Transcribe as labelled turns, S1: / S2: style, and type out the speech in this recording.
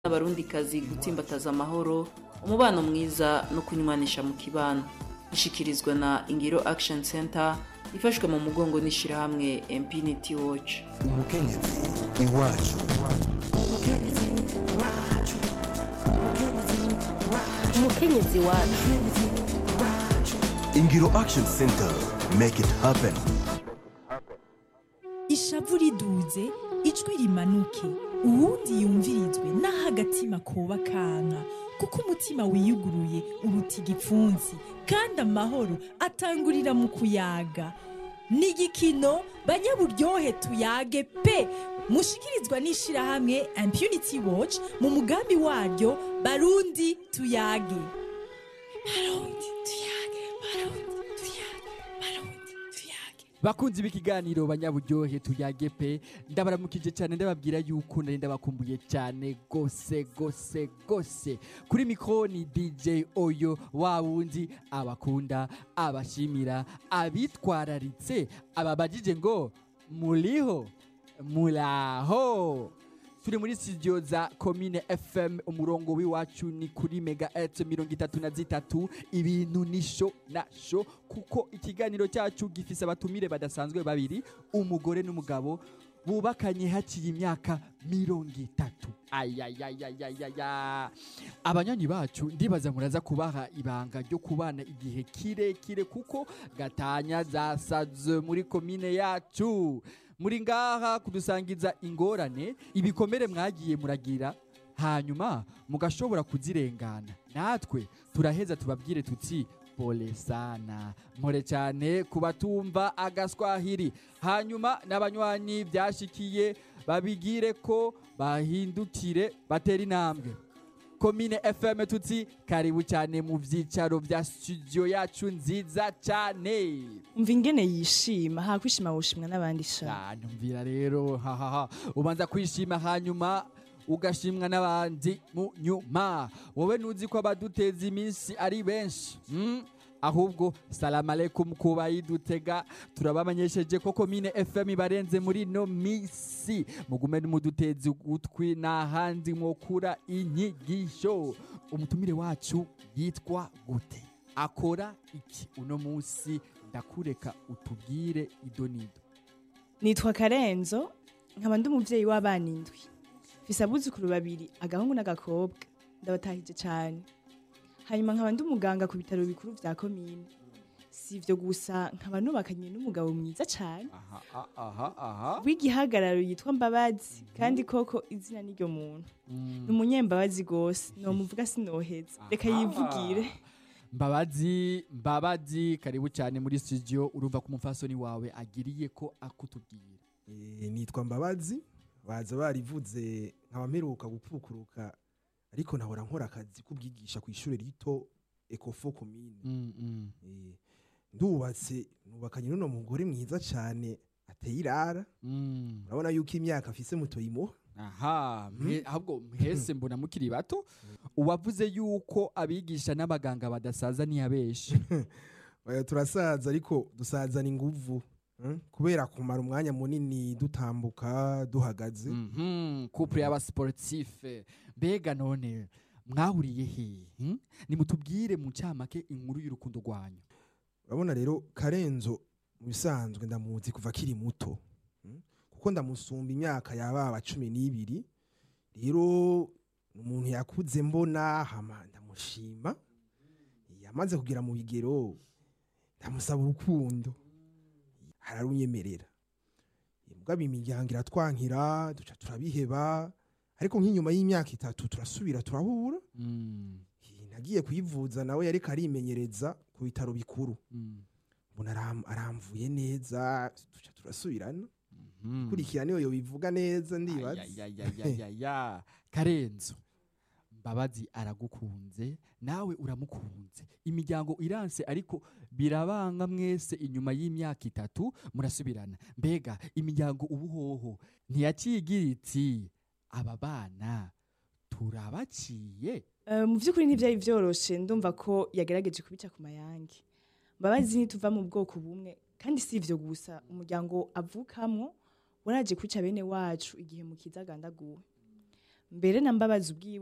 S1: n'abarundikazi gutsimbataza amahoro umubano mwiza no kunywanisha mu kibano ishikirizwa na ingiro action center ifashwe mu mugongo n'ishirahamwe Infinity Watch
S2: umukenyezi iwacu
S3: umukenyezi wacu
S2: ingiro action center make it happen
S4: ishavu riduze ijwi rimanuke uwundi yumvirizwe n'aho agatima koba kanka kuko umutima wiyuguruye uruta igipfunsi kandi amahoro atangurira mu kuyaga ni igikino banyaburyohe tuyage pe mushikirizwa n'ishirahamwe impunity watch mu mugambi waryo barundi tuyage barundi tuyage barundi tuyage barundi tuyage
S5: bakunzi b'ikiganiro banyaburyohe tuyage pe ndabaramukije cyane ndababwira yuko nari ndabakumbuye cyane gose gose gose kuri mikro ni dj oyo wa wundi abakunda abashimira abitwararitse ababajije ngo muriho muraho turi muri studio za komine fm umurongo w'iwacu ni kuri mega et mirongo itatu na zitatu ibintu ni sho na sho kuko ikiganiro cyacu gifise abatumire badasanzwe babiri umugore n'umugabo bubakanye haciye imyaka mirongo itatu ayayayayaya abanywanyi bacu ndibaza muraza kubaha ibanga ryo kubana igihe kirekire kuko gatanya zasaze muri komine yacu muri ngaha kudusangiza ingorane ibikomere mwagiye muragira hanyuma mugashobora kuzirengana natwe turaheza tubabwire tuti pole sana mpore cyane ku batumva agaswahili hanyuma n'abanywanyi byashikiye babigire ko bahindukire batera intambwe komine fm tuti karibu cyane mu byicaro bya studio yacu nziza cyane
S6: umva ingene yishima ha kwishima woshimwa n'abandi sha
S5: Ah, numvira rero hahaha ubanza kwishima hanyuma ugashimwa n'abandi mu nyuma wowe ntuzi ko abaduteza iminsi ari benshi mm? ahubwo salamu aleikum ku bayidutega turabamenyesheje ko komine fm ibarenze muri no misi mugume mudutezi ugutwi n'ahandi mwokura inyigisho umutumire wacu yitwa gute akora iki uno munsi ndakureka utubwire idonido
S6: nitwa karenzo nkaba ndi umuvyeyi w'abana indwi mfise abuzukuru babiri agahungu n'agakobwa ndabatahije cane hanyuma nkaba ndi umuganga ku bitaro bikuru vya komine si ivyo gusa nkaba nubakanye n'umugabo mwiza cane
S5: aha a- aha aha
S6: w'igihagararo yitwa mbabazi kandi koko izina n'iryo muntu ni umunyembabazi gose nomuvuga sinoheza reka
S5: Aha.
S6: yivugire
S5: mbabazi mbabazi karibu cyane muri studio urumva ko umufasoni wawe agiriye ko akutubwira
S7: Eh, nitwa mbabazi baza barivuze nkaba mperuka gukurukuruka ariko nahora nkora akazi k'ubwigisha ku ishuri rito ekofo komine
S5: Mm, mm.
S7: Eh, ndubatse nubakanye n'uno mugore mwiza cyane ateye irara
S5: Mm.
S7: urabona yuko imyaka afise mutoyimuha
S5: aha mwe- ahubwo mwese mbona mukiri bato uwavuze yuko abigisha n'abaganga badasaza ntiyabeshe
S7: Oya, turasaza ariko dusazana inguvu mm? kubera kumara umwanya munini dutambuka duhagaze
S5: Mhm, couple y'abasportife mbega none mwahuriye hehe hmm? nimutubwire mu ncamake inkuru y'urukundo rwanyu
S7: urabona rero karenzo mu bisanzwe ndamuzi kuva akiri muto mm? kuko ndamusumba imyaka yababa cumi n'ibiri rero ni umuntu yakuze mbona hama ndamushima yamaze kugera mu bigero ndamusaba urukundo ararunyemerera mugabo imiryango iratwankira duca turabiheba ariko nk'inyuma y'imyaka itatu turasubira turahura
S5: Mm,
S7: nagiye kuyivuza nawe yariko arimenyereza ku bitaro bikuru
S5: mm,
S7: mbona aram- aramvuye neza duca turasubirana
S5: mhm.
S7: kurikira niyo yobivuga neza ndibaza
S5: Ayayayayayaya. karenzo mbabazi aragukunze nawe uramukunze imiryango iranse ariko birabanga mwese inyuma y'imyaka itatu murasubirana mbega imiryango ubuhoho ntiyacigira iti aba bana turabaciye
S6: Eh, mu by'ukuri ntibyari byoroshe ndumva ko yagerageje kubica ku mayange mbabazi ntituva mu bwoko bumwe kandi si ivyo gusa umuryango avukamwo waraje kwica bene wacu igihe mukiza agandaguwe mbere na mbabazi ubwiwe